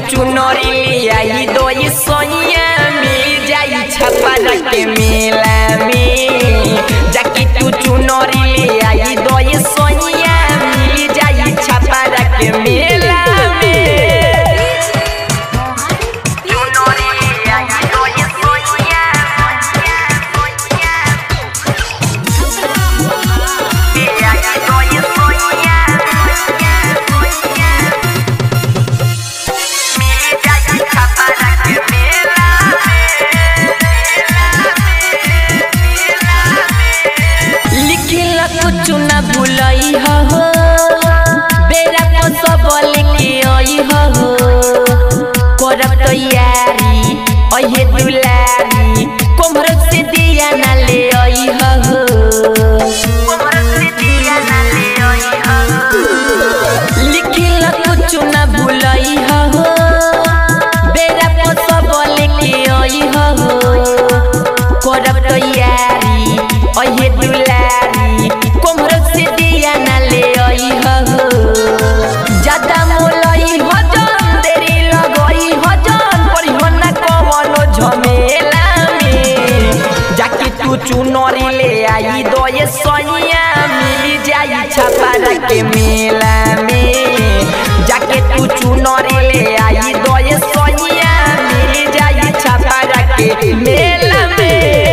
चुनरी ले आई दोई सोनिया मिल जाई छपरा के मेला में जाके तू चुनरी ले आई दोई सोनिया मिल जाई छपरा के मेला में चुनरी ले आई दोई सोनिया ले आई दोई सोनिया मिल जाई छपरा के मेला लिखिला कुछ न भूलई हो बेरा को सब लेके आई हो करब तैयारी अहे दुलारी कोमर से दिया न ले आई हो लिखिला कुछ न भूलई हो बेरा को सब लेके आई हो करब तैयारी अहे दुलारी कोमर से दिया न ले आई हो ज्यादा मोलई हजन देरी लगई हजन पड़ी हो न कवनो झमेला में जाके तू चुनरी ले आई दोये सोनिया मिल जाई छपारा के मेला में जाके तू चुनरी ले आई दोये सोनिया मिल जाई छपारा के मेला में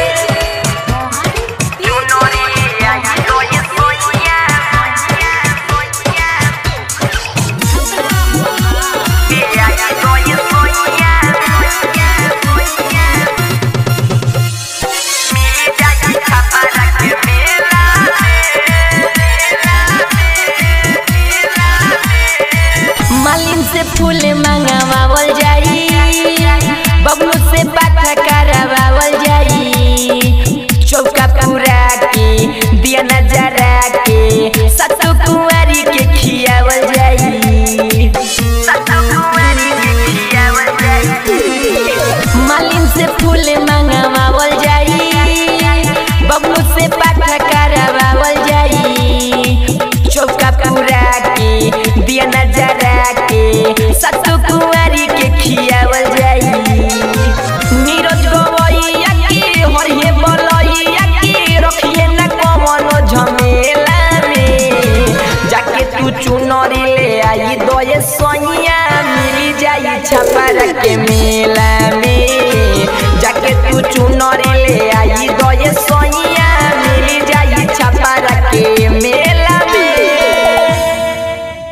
मालिन से फूल मंगवावल जाई बबलू से बात करवावल जाई चौका पूरा के दिया नजरा के सतु कुंवारी के खियावल जाई मालिन से फूल मंगवावल जाई बबलू से बात करवावल जाई चौका पूरा के दिया नजरा के सतु कुंवारी के खियावल जाई नीरज गवैया के हरिये बलैया के रखिए न कवनो झमेला में जाके तू चुनरी ले आई दोये सोनिया मिल जाई छपरा के मेला